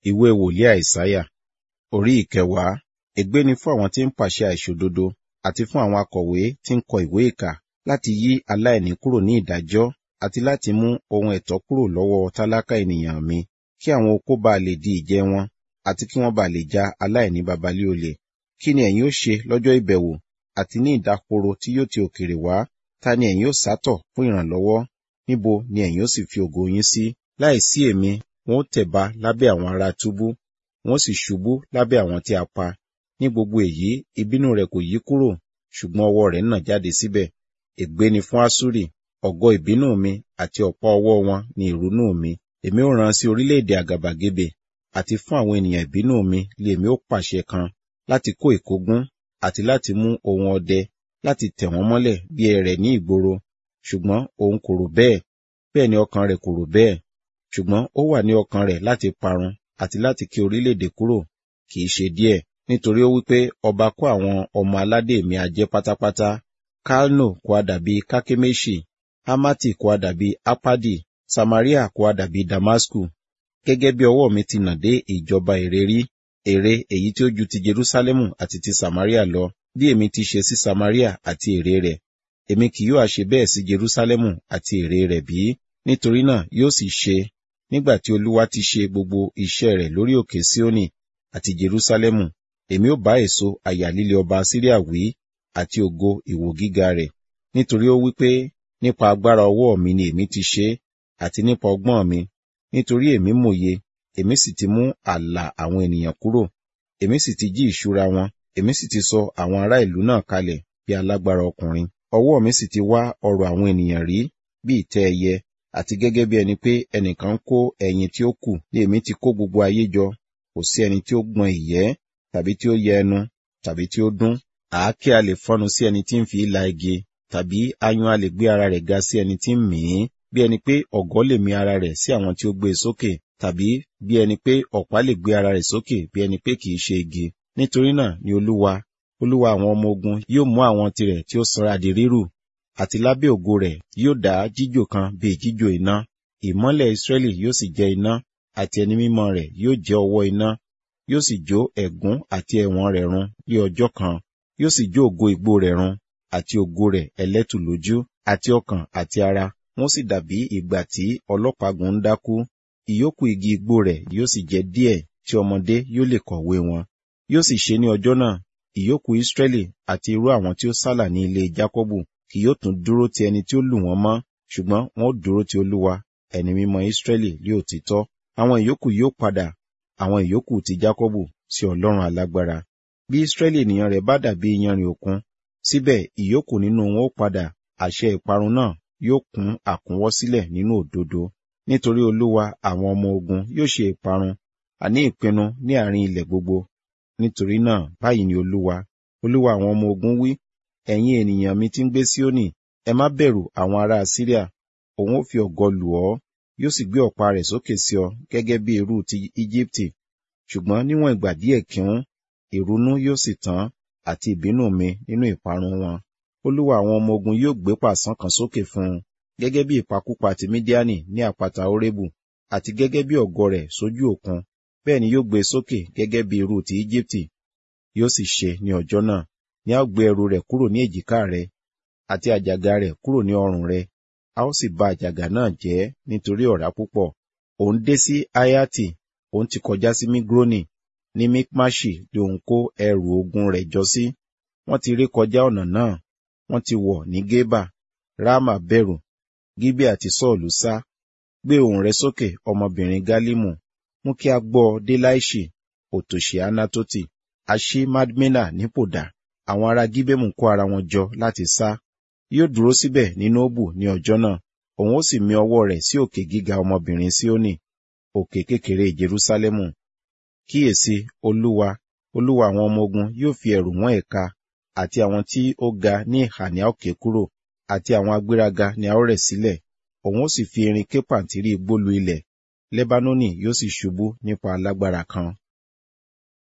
ìwé wòlíì àìsáyà orí ìkẹwàá ègbé ni fún àwọn tí ń pàṣẹ àìṣòdodo àti fún àwọn akọ̀wé tí ń kọ ìwé ìkà láti yí aláìní kúrò ní ìdájọ́ àti láti mú ohun ẹ̀tọ́ kúrò lọ́wọ́ tálákà ènìyàn mi kí àwọn opó bá lè di ìjẹ wọn àti kí wọ́n bá lè já aláìní babalé olè kí ni ẹ̀yin ó ṣe lọ́jọ́ ìbẹ̀wò àti ní ìdákoro tí yóò ti òkèrè wá ta ni ẹ̀yin ó sátọ̀ fún ìrànlọ́wọ́ níbo ni ẹ̀yin ó sì fi ògo yín sí láìsí èmi wọn ó tẹ̀ba lábẹ́ àwọn ará túbú wọn ó sì ṣubú lábẹ́ àwọn tí a pa ní gbogbo èyí ìbínú rẹ̀ kò yí kúrò ṣùgbọ́n ọwọ́ rẹ̀ nà jáde síbẹ̀ ègbé ni fún asúrì ọ̀gọ ìbínú mi àti ọ̀pá ọwọ́ wọn ni ìrunú mi èmi ó rán sí orílẹ̀-èdè àgàbàgebè àti fún àwọn ènìyàn ìbínú mi lé èmi ó pàṣẹ kan láti kó ìkógun àti láti mú ohun ọdẹ láti tẹ̀ wọ́n mọ́lẹ̀ bí ẹrẹ̀ ní ìgboro ṣùgbọ́n òun kò rò bẹ́ẹ̀ bẹ́ẹ̀ ni ọkàn rẹ̀ kò rò bẹ́ẹ̀ ṣùgbọ́n ó wà ní ọkàn rẹ̀ láti parun àti láti ké orílẹ̀-èdè kúrò kì í ṣe díẹ̀ nítorí ó wípé ọba kó àwọn ọmọ aládé mi ajẹ́ pátápátá kalno kó a dàbí kákéméṣì hamati kó a dàbí apadi samaria kó a dàbí damasku gẹ́gẹ́ bí ọwọ́ mi ti nà dé ìjọba ère rí ère èyí tí ó ju ti jerusalemu àti ti samaria lọ bí èmi ti ṣe sí samaria àti ère rẹ̀ èmi kì yóò ṣe bẹ́ẹ̀ sí jerusalemu àti ère rẹ̀ bí nítorí náà yóò sì ṣe nígbà tí olúwa ti ṣe gbogbo iṣẹ́ rẹ̀ lórí òkè sioni àti jerusalemu èmi ó bá èso àyà líle ọba síríà wí àti ògo ìwò gíga rẹ̀ nítorí ó wí pé nípa agbára ọwọ́ mi ni èmi ti ṣe àti nípa ọgbọ́n mi nítorí èmi mòye èmi sì ti mú ààlà àwọn ènìyàn kúrò èmi sì ti jí ìṣúra wọn èmi sì ti sọ àwọn ará ìlú náà kalẹ̀ bí alágbára ọkùnrin ọwọ́ mi sì ti wá ọrọ̀ àwọn ènìyàn rí bí ìtẹ́ ẹyẹ àti gẹ́gẹ́ bí ẹni pé ẹnìkan kó ẹyin tí ó kù ní èmi ti kó gbogbo ayé jọ kò sí ẹni tí ó gbọn ìyẹ́ tàbí tí ó yẹ ẹnu tàbí tí ó dún àáké a lè fọ́nu sí ẹni tí ń fi la igi tàbí ayùn a lè gbé ara rẹ̀ ga sí ẹni tí ń mì í bí ẹni pé ọ̀gọ́ lè mi ara rẹ̀ sí àwọn tí ó gbé e sókè tàbí bí ẹni pé ọ̀pá lè gbé ara rẹ̀ sókè bí ẹni pé kìí ṣe igi nítorí náà ni olúwa olúwa àwọn ọmọ ogun yóò mú àwọn tirẹ̀ tí ó sanra di rírù àti lábẹ́ ògo rẹ̀ yóò dá jíjò kan bíi jíjò iná ìmọ́lẹ̀ Ísírẹ́lì yóò sì jẹ́ iná àti ẹni mímọ́ rẹ̀ yóò jẹ́ ọwọ́ iná yóò sì jó ẹ̀gún àti ẹ̀wọ̀n rẹ̀ run ní ọjọ́ kan yóò sì jó ògo igbó rẹ̀ run àti ògo rẹ̀ ẹlẹ́tù lójú àti ọkàn àti ara wọ́n sì dàbí ìgbà tí ọlọ́pàgùn ń dákú ìyókù igi igbó rẹ̀ yóò sì jẹ́ díẹ̀ tí ọmọdé yóò lè kọ̀wé wọn yóò sì ṣe ní ọjọ́ náà ìyókù Ísírẹ́lì àti irú àwọn tí ó sálà ní ilé Jákọ́bù kì yóò tún dúró ti ẹni tí ó lù wọ́n mọ́ ṣùgbọ́n wọn ó dúró ti Olúwa ẹni mímọ́ Ísírẹ́lì lé òtítọ́ àwọn ìyókù yóò padà àwọn ìyókù ti Jákọ́bù sí Ọlọ́run alágbára bí Ísírẹ́lì ènìyàn rẹ̀ bá dàbí iyanrìn òkun síbẹ̀ ìyókù nínú wọn ó padà àṣẹ ìparun náà yóò kún àkúnwọ́ sílẹ̀ nínú òdodo nítorí Olúwa àwọn ọmọ ogun yóò ṣe ìparun àní ìpinnu ní àárín ilẹ̀ gbogbo nítorí náà báyìí ni Olúwa Olúwa àwọn ọmọ ogun wí ẹ̀yin ènìyàn mi tí ń gbé Síónì ẹ má bẹ̀rù àwọn ará Síríà òun ó fi ọ̀gọ lù ọ́ yóò sì gbé ọ̀pá rẹ̀ sókè sí ọ gẹ́gẹ́ bí irú ti Íjíbítì ṣùgbọ́n níwọ̀n ìgbà díẹ̀ kíún ìrunú yóò sì tán àti ìbínú mi nínú ìparun wọn Olúwa àwọn ọmọ ogun yóò gbé pàṣán kan sókè fún un gẹ́gẹ́ bí ìpakúpa ti Mídíánì ní àpáta Orébù àti gẹ́gẹ́ bí ọ̀gọ rẹ̀ sójú òkun bẹ́ẹ̀ ni yóò gbé sókè gẹ́gẹ́ bí irú ti Íjíbítì yóò sì ṣe ní ọjọ́ náà ni a ó gbé ẹrù rẹ̀ kúrò ní èjìká rẹ̀ àti àjàgà rẹ̀ kúrò ní ọrùn rẹ̀ a ó sì ba àjàgà náà jẹ́ nítorí ọ̀rá púpọ̀ òun dé sí Ayati òun ti kọjá sí Migroni ní Mikmashi ni òun kó ẹrù ogun rẹ̀ jọ sí wọ́n ti ré kọjá ọ̀nà náà wọ́n ti wọ̀ ní Gébà Rámà bẹ̀rù Gíbẹ̀ àti Sọ́ọ̀lù sá gbé ohùn rẹ̀ sókè ọmọbìnrin Gálímù mú kí a gbọ́ dé Láìṣì òtòṣì Anatoti àṣì Madmena nípòdà àwọn ará Gíbẹ̀mù kó ara wọn jọ láti sá yóò dúró síbẹ̀ ní Nóbù ní ọjọ́ náà òun ó sì mi ọwọ́ rẹ̀ sí òkè gíga ọmọbìnrin Síónì òkè kékeré Jerúsálẹ́mù kíyèsí Olúwa Olúwa àwọn ọmọ ogun yóò fi ẹ̀rù wọ́n ẹ̀ka àti àwọn tí ó ga ní ìhà ní a ó ké kúrò àti àwọn agbéraga ní a ó rẹ̀ sílẹ̀ òun ó sì fi irin ké pàǹtírí igbó lu ilẹ̀ Lẹ́bánónì yóò sì ṣubú nípa alágbára kan